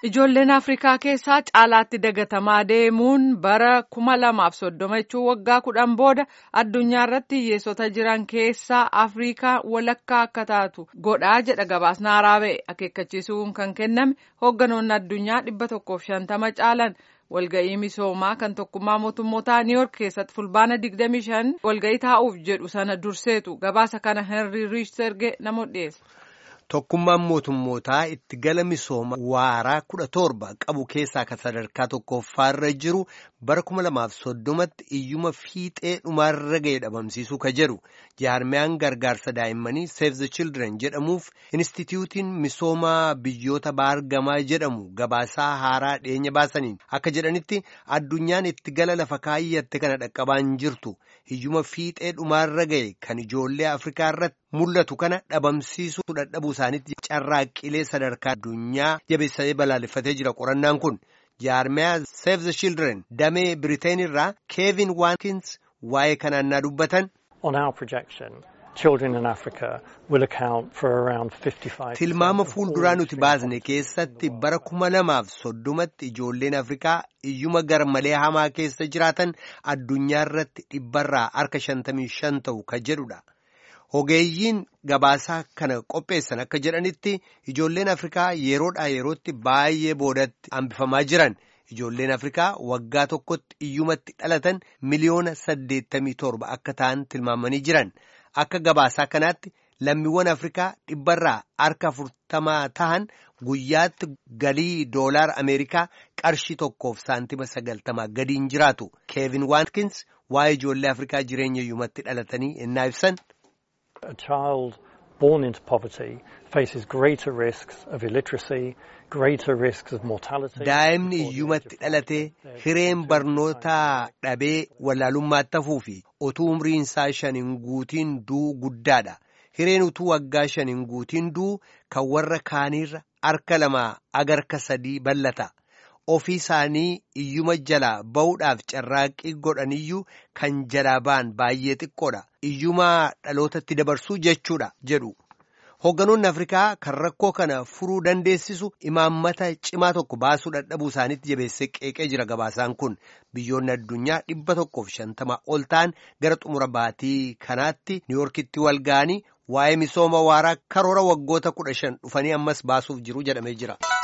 Ijoolleen Afrikaa keessaa caalaatti dagatamaa deemuun bara kuma lamaaf soddoma jechuun waggaa kudhan booda addunyaa irratti hiyyeessota jiran keessaa Afrikaa walakkaa akka taatu godhaa jedha gabaasni haaraa ba'e akeekkachiisuun kan kenname hoogganoonni addunyaa dhibba tokkoof shantama caalan. walga'ii misoomaa kan tokkummaa mootummootaa niiyork keessatti fulbaana 25 walga'ii taa'uuf jedhu sana durseetu gabaasa kana henry riichserge namoota dhiyeessa. Tokkummaan mootummootaa itti gala misooma waaraa kudha torba qabu keessaa kan sadarkaa tokkoffaarra jiru bara kuma lamaaf soddomatti iyyuma fiixee dhumaarra ga'e dhabamsiisuu ka jedhu jaarmiyaan gargaarsa daa'immanii Save the Children jedhamuuf Inistitiyuutiin misoomaa biyyoota baargamaa jedhamu gabaasaa haaraa dhiyeenya baasaniin akka jedhanitti addunyaan itti gala lafa kaayyatte kana dhaqqabaan jirtu iyyuma fiixee dhumaarra ga'e kan ijoollee Afrikaa irratti mul'atu kana dhabamsiisuu dadhabuu isaaniitti carraaqqilee sadarkaa addunyaa jabeessee balaaleffatee jira qorannaan kun jaarmiyaa Save the Children damee Biriteen irraa Keevin Waatkins waa'ee kanaan naa dubbatan. Tilmaama fuulduraa nuti baasne keessatti bara kuma lamaaf soddomatti ijoolleen Afrikaa iyyuma gar malee hamaa keessa jiraatan addunyaa irratti dhibbarraa harka shantamii shan ta'u ka jedhudha. Ogeeyyiin gabaasaa kana qopheessan akka jedhanitti ijoolleen Afrikaa yeroodhaa yerootti baay'ee boodatti hambifamaa jiran. Ijoolleen Afrikaa waggaa tokkotti iyyumatti dhalatan miliyoona saddeettamii torba akka ta'an tilmaamanii jiran. Akka gabaasaa kanaatti lammiiwwan Afrikaa dhibbarraa harka afurtamaa ta'an guyyaatti galii doolaara Ameerikaa qarshii tokkoof saantima sagaltamaa gadiin jiraatu. Keevin Waatkins waa'ee ijoollee Afrikaa jireenya iyyumatti dhalatanii innaa ibsan. A child born into poverty faces greater risks of illiteracy, greater risks of mortality. Daa'imni iyyumatti dhalatee hireen barnootaa dhabee wallaalummaatti hafuu fi utuu umriin isaa shaniin guutiin du'u guddaadha. Hireen utuu waggaa shaniin guutiin du'u kan warra kaaniirra harka lamaa agarka sadii bal'ata. ofii isaanii iyyuma jalaa ba'uudhaaf carraaqqii godhaniyyuu kan jalaa ba'an baay'ee xiqqoodha. Iyyuma dhalootatti dabarsuu jechuudha jedhu. Hoogganoonni Afrikaa kan rakkoo kana furuu dandeessisu imaammata cimaa tokko baasuu dadhabuu isaaniitti jabeessee qeeqee jira gabaasaan kun biyyoonni addunyaa dhibba tokkoof shantama ol ta'an gara xumura baatii kanaatti niiyorkitti wal ga'anii waa'ee misooma waaraa karoora waggoota kudha shan dhufanii ammas baasuuf jiru jedhamee jira.